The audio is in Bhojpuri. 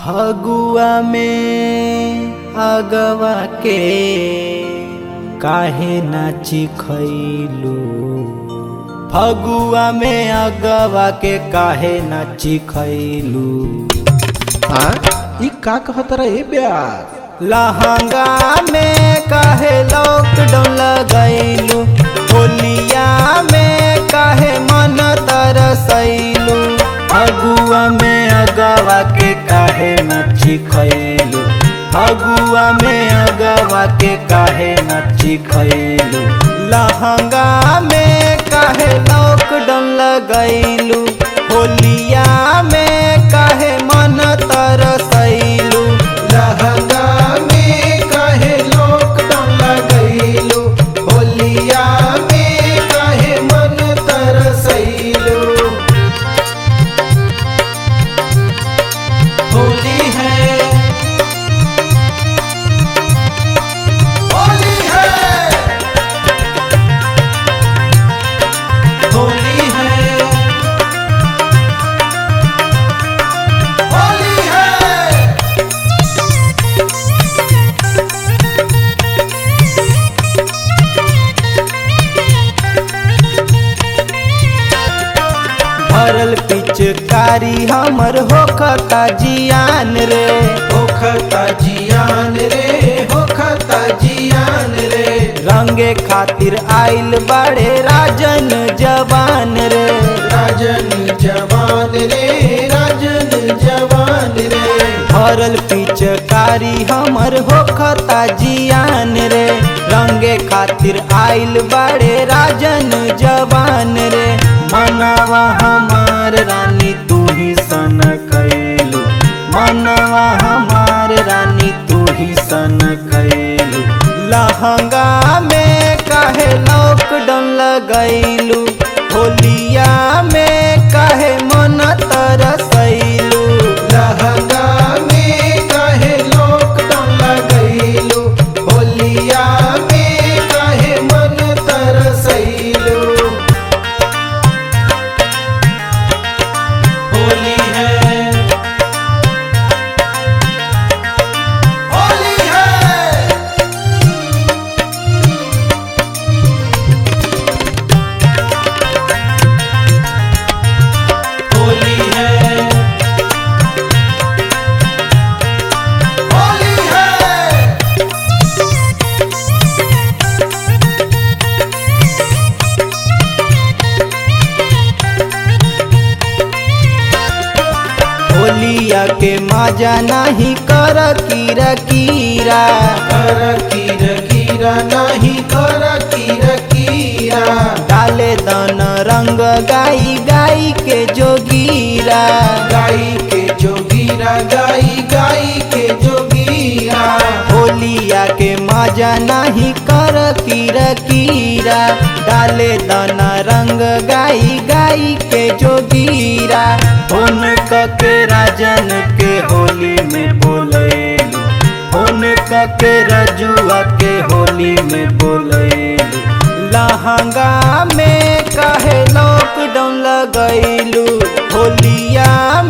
फगुआ में अगवा के काहे नाची खैलू फगुआ में अगवा के काहे नाची खैलू हाँ ई का कहत रहे ब्यास लहंगा में काहे लॉकडाउन लगैलू होलिया में काहे मन तरसैलू फगुआ में अगवा के काहे नची खैलू फगुआ में अगवा के काहे नची खैलू लहंगा में काहे लॉकडाउन लगैलू होलिया में काहे मन तरसैलू लहंगा में काहे लॉकडाउन लगैलू होलिया में काहे मन तरसैलू होली है होली है होली है होली है भरल पिचकारी हमर होखता जियान रे होखता जियान रे होखता जियान रे रंगे खातिर आइल बड़े राजन जवान रे राजन जवान रे राजन जवान रे भरल पिचकारी हमर होखता जियान रे रंगे खातिर आइल बड़े राजन जवान रे मनवा हमार रानी तू ही सन कैलू मनवा हमार रानी तू ही सन कैलू लहंगा में काहे लॉकडाउन लगैलू होलिया में काहे मन तरसैलू लहंगा में काहे लॉकडाउन लगैलू होलिया में काहे मन तरसैलू होली है होली है होली है होली है होलिया के मजा नहीं कर कीरा कीरा कर कीर कीरा नहीं कर कीर कीरा डाले दन रंग गाई गाई के जोगीरा गाई के जोगीरा गाई गाई के जोगीरा होलिया के मजा नहीं कर कीरा कीरा डाले दन रंग गाई गाई के जोगीरा फोन के राजन के होली में बोलेलू फोन के रजुआ के होली में बोलेलू लहंगा में काहे लॉकडाउन लगैलू होलिया